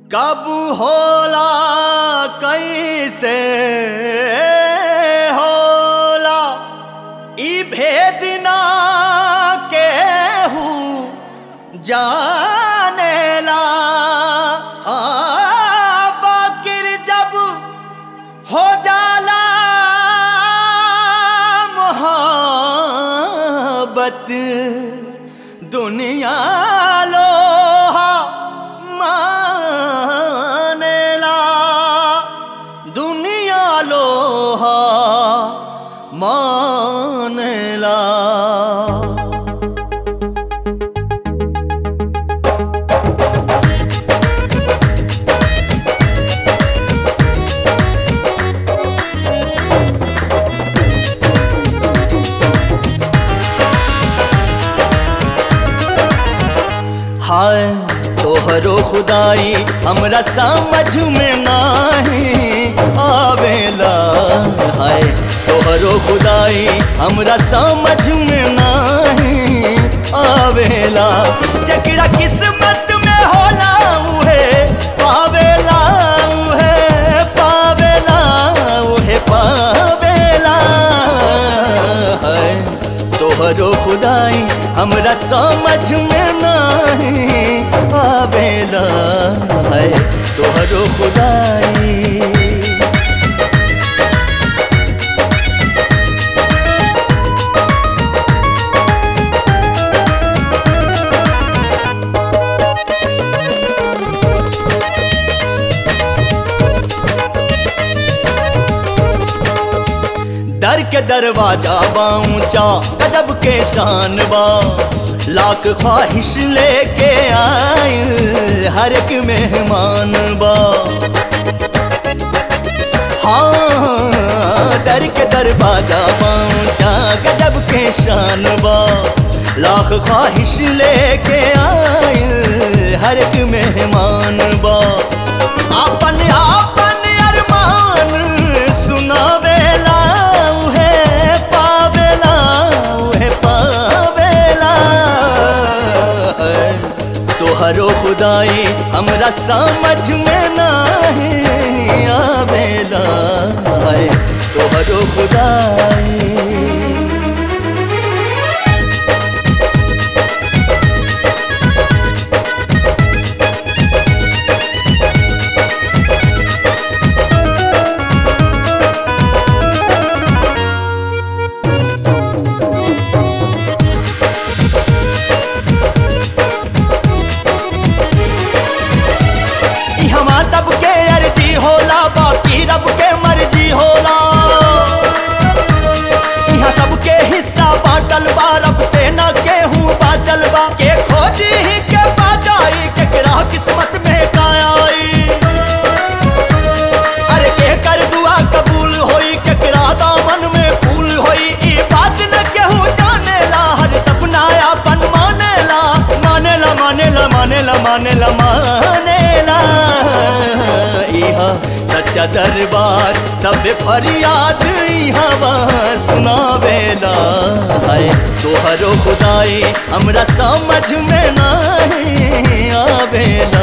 कब होला कैसे होला ई भेद ना केहू जानेला हाँ, बाकिर जब हो जाला मोहब्बत दुनिया लोहा मानेला दुनिया लोहा मानेला हाय तोहरो खुदाई हमरा समझ में नाही आवेला हाय तोहरो खुदाई हमरा समझ में नाही आवेला जकरा किस्मत में होला उहे पावेला उहे पावेला उहे पावेला हाय तोहरो खुदाई हमरा समझ में नहीं आवेला है तोहरो खुदाई दर के दरवाजा बाऊंचा गजब के शान बा लाख ख्वाहिश लेके आए हर एक मेहमान बा हाँ दर के दरवाजा बाऊंचा गजब के शान बा लाख ख्वाहिश लेके आए हर एक मेहमान बा अपन अपन अरमान सुनावेला उहे पावेला उहे पावेला तोहरो खुदाई हमरा समझ में नहीं आवेला है तोहरो खुदाई ई हमा सबके अर्जी होला बाकी रब के मर्जी होला यहाँ सबके हिस्सा बाटल बा रब से न केहू बाचल बा के खोजी ही के बाजाई केकरा किस्मत में का आई अरे के कर दुआ कबूल होई केकरा दामन में फूल होई ई बात न केहू जानेला हर सपना अपन मानेला मानेला मानेला मानेला मानेला मानेला इहा सच्चा दरबार सब फरियाद इहा सुनावेला है तोहरो खुदाई हमरा समझ में नहीं आवेला